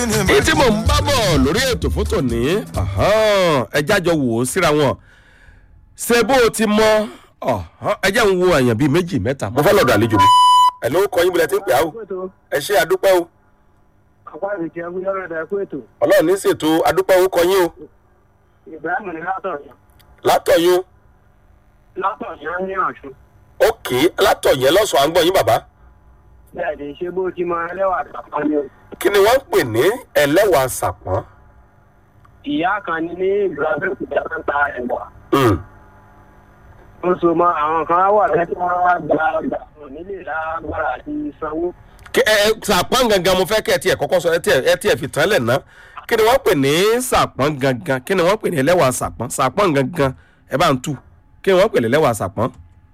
èyí tí mò ń bá bọ̀ lórí ètò fótó ní ẹ jájọ wò ó síra wọn ṣe bó o ti mọ ẹ jẹ́ ń wo àyàn bíi méjì mẹ́ta mo fẹ́ lọ́dọ̀ àlejò mi. ẹ ló kọ yín bí lẹ ti ń pè á o ẹ ṣe àdúpẹ́ o àpá ìrètí ẹgbẹ́ lọ́rọ̀ ẹ̀dá ẹ̀kú ètò ọlọ́run ní ṣètò àdúpẹ́ o kọ yín o ibrahim ní látọ̀yọ́ látọ̀yún látọ̀yọ́ ní ọ̀ṣun òkè látọ̀yẹ́ lọ́sàn-án à ń gbọ́ yín bàbá bẹ́ẹ̀ ni ṣé bó ti mọ ẹlẹ́wà àtàkùn ni o. kí ni wọ́n ń pè ní ẹlẹ́wà sàpọ́n. ìyá kan ní ní ìlú abẹ́òkúta tó ń ta ẹ̀wà Mm. ó so mọ àwọn kan wà lẹ́tí wọn wá gba ọgbà wọn nílé lágbára àti sanwó. Kí- ẹ ẹ, sàpọ́n gangan mo fẹ́ kẹ́ ẹ tiẹ̀ kọ́kọ́ sọ ẹ tiẹ̀ ẹ tiẹ̀ fi tán lẹ̀ ná kí ni wọ́n pè ní sàpọ́n gangan kí ni wọ́n pè ní ẹlẹ́wà sàpọ́n sàpọ́n gangan ẹ bá ń tù kí ni wọ́n pè ní ẹlẹ́wà sàpọ́n.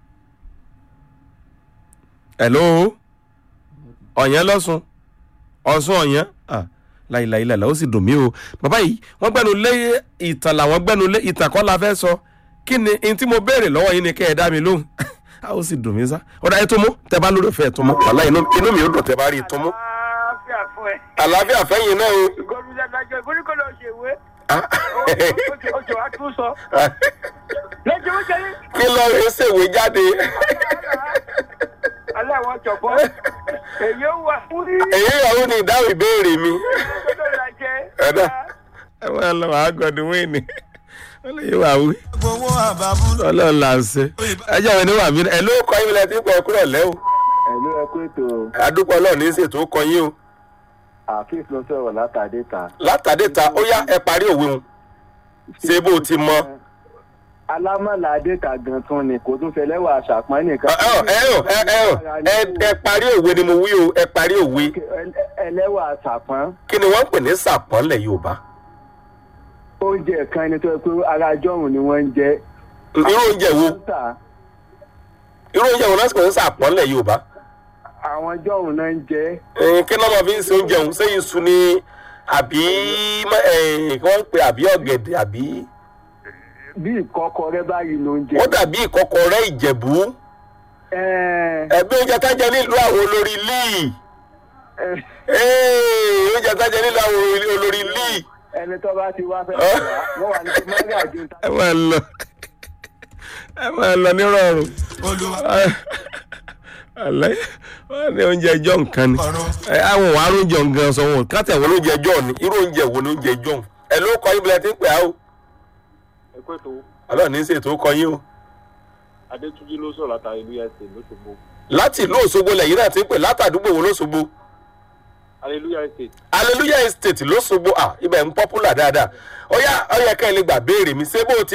hello ọ̀yẹ́ lọ́sùn ọ̀sùn ọ̀yẹ́ ah láìláì lẹ́la ó sì dùn mí o bàbá yìí wọ́n gbẹ́nu lé ìtàn làwọn gbẹ́nu lé ìtàn kọ́ la fẹ́ sọ kí ni n tí mo béèrè lọ́wọ́ yín ni kẹ́ ẹ dá mi lóhùn a ó sì dùn mí sá ọ̀dà ẹ tó mú tẹ bá lórí ọ̀fẹ́ ẹ tó mú wàhálà inú inú mi ò dùn tẹ bá rí i tó mú. àlàáfíà fún ẹ àlàáfíà fẹ́yìn náà o. gómìnà dájọ́ ìgbóníkó lọ ṣèwé Ah. oṣù wa tún sọ lẹ́jọ́ ó jẹ́ kí lọ rí ṣèwé jáde alẹ́ àwọn jọ̀bọ́ èyí ó wà fún rí èyí ìyàwó ni ìdáhùn ìbéèrè mi. ọjọ́ ìlàjẹ́ Ẹ̀dá. ẹ máa lọ wàá gọdún wíìnì wọn lè yí wàá wí gbowó àbábú. ọlọ́run là ń ṣe ẹjọ́ mi ní wà mí ẹ ló kọ yín lẹ tí ń pọ̀ kúrò lẹ́ o ẹ̀lú ẹkú ètò àdúpọ̀ ọlọ́run ní ṣètò kọ yín o àfíìs ló sọ̀rọ̀ látàdé ta. látàdé ta ó yá ẹ parí òwe wọn ṣé bó o ti mọ. alámọ̀lá adéta gan tún ni kò tún fẹlẹ́wà àṣàpọ́n nìkan. ẹ ẹ ẹ ẹ ẹ ẹ ẹ parí òwe ni mo wí o ẹ parí òwe ẹlẹ́wà àṣàpọ́n kí ni wọ́n ń pè ní sàpọ́nlẹ̀ yorùbá oúnjẹ kan ni tó yẹ pé ara jọ̀hún ni wọ́n ń jẹ. irú oúnjẹ wo Tà, irú oúnjẹ wo náà sì pè ní sàpọ́nlẹ̀ yorùbá àwọn jọ̀hún náà ń jẹ. ẹ̀ẹ́n kí náà máa fi ń ṣe oúnjẹ òun sẹ́yìn sun ni àbí mọ́- ẹ̀ẹ́n kí wọ́n ń pè àbí ọ̀gẹ̀dẹ̀ àbí bí ìkọ́kọrẹ́ báyìí ló ń jẹ. ó dàbí ìkọkọrẹ́ ìjẹ̀bú Ẹ̀ẹ́, ẹ̀gbẹ́ oúnjẹ tájẹ nílùú àwọn olórí líì ẹ̀, ẹ̀ẹ́ oúnjẹ tájẹ nílùú àwọn olórí líì. ẹni tó bá ti wá fẹ́ Ọ́. wọ́n wà ní kí mọ́gà ju ta. ẹ máa lọ ẹ máa lọ nírọ̀rùn olúwa alẹ́ wọ́n ní oúnjẹ ẹjọ́ nǹkan ni ọ̀run ẹ àwọn wàá oúnjẹ nǹkan sọ wọn káàtì àwọn oúnjẹ ẹjọ́ ni irú oúnjẹ wo ni oúnjẹ ẹjọ́ ẹ ló kọ yín bí ẹ ti ń pè á o ẹkú ètò ọlọ́run ní í ṣètò kọ yín o adétúnjì ló sọ̀rọ̀ látàrí ìlú ẹ̀sìn lóṣogbo láti ìlú òṣogbo lẹ́yìn náà ti ń pè látàdúgbò wo lóṣogbo hallelujah estate hallelujah estate lóṣogbo à ibẹ̀ ń pọ́pùlà dáadáa ó yá ó yẹ ká ẹ lè gbà béèrè mi ṣé bó o ti